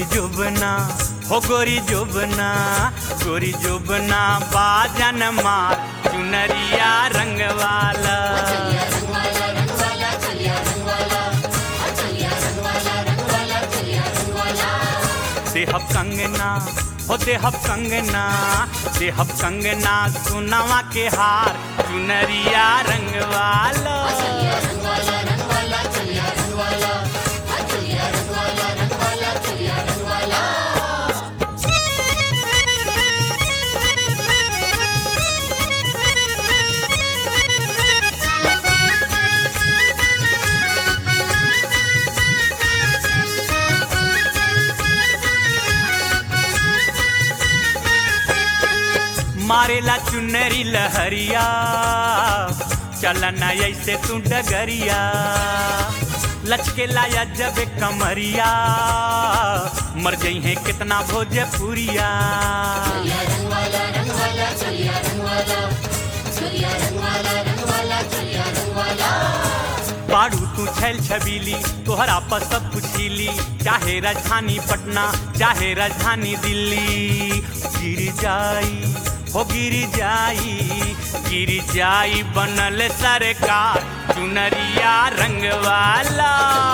जुबना हो गोरी जुबना गोरी जुबना बाजन मार चुनरिया रंग वाला देहब कंगना हो देहब कंगना देहब कंगना सुनवा के हार चुनरिया रंग वाला मारेला चुनरी लहरिया चलना ऐसे तू डगरिया लचके लाया जब कमरिया मर गई है कितना भोजपुरिया बाड़ू तू छैल छबीली तोहरा पर सब पूछीली चाहे राजधानी पटना चाहे राजधानी दिल्ली गिर जाई हो गिर जाई गिर जाई बनल सरकार चुनरिया रंग वाला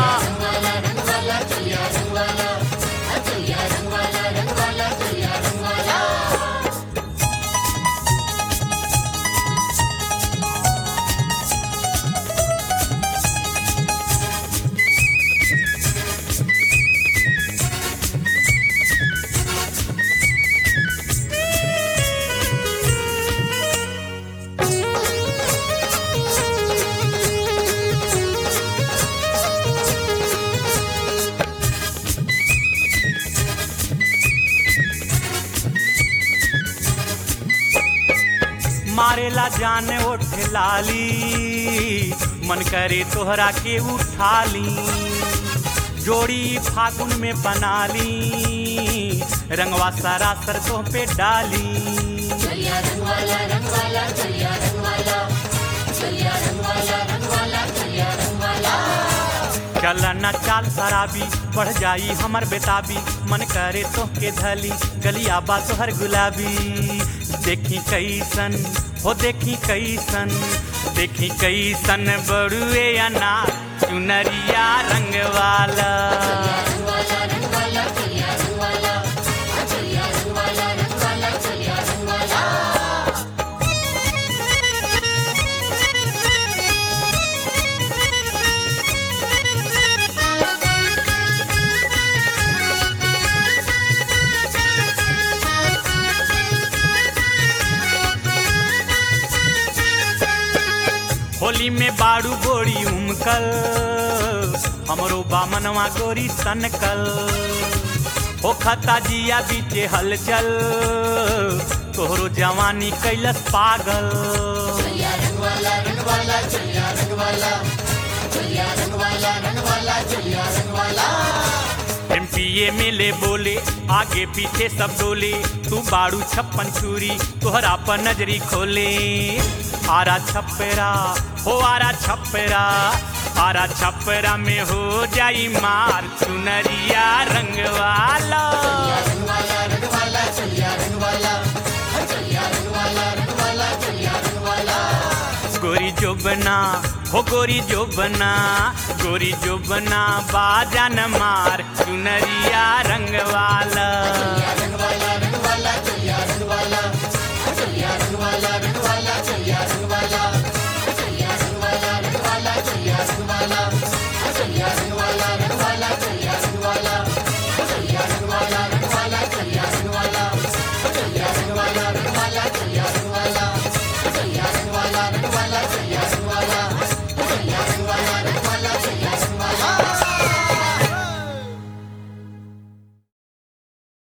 मारेला जान ओठ लाली मन करे तोहरा के उठा ली जोड़ी फागुन में बना ली रंगवा सारा सरसों पे डाली चलना चाल शराबी बढ़ जाई हमर बेताबी मन करे तो के धली गलिया बा तोहर गुलाबी देखी कैसन हो देखी कैसन देखी कैसन बड़ुए अनार चुनरिया रंग वाला होली में बाड़ू गोरी उमकल हमरो बामनवा गोरी सनकल हो खता जिया बीचे हलचल तोहरो जवानी कैलस पागल एमपीए मिले बोले आगे पीछे सब डोले तू बाड़ू छप्पन चूरी तोहरा पर नजरी खोले आरा छपरा हो आरा छपरा आरा छपरा में हो जाई मार चुनरिया रंग वाला गोरी जोबना हो गोरी जोबना गोरी जोबना बाजन मार चुनरिया रंग वाला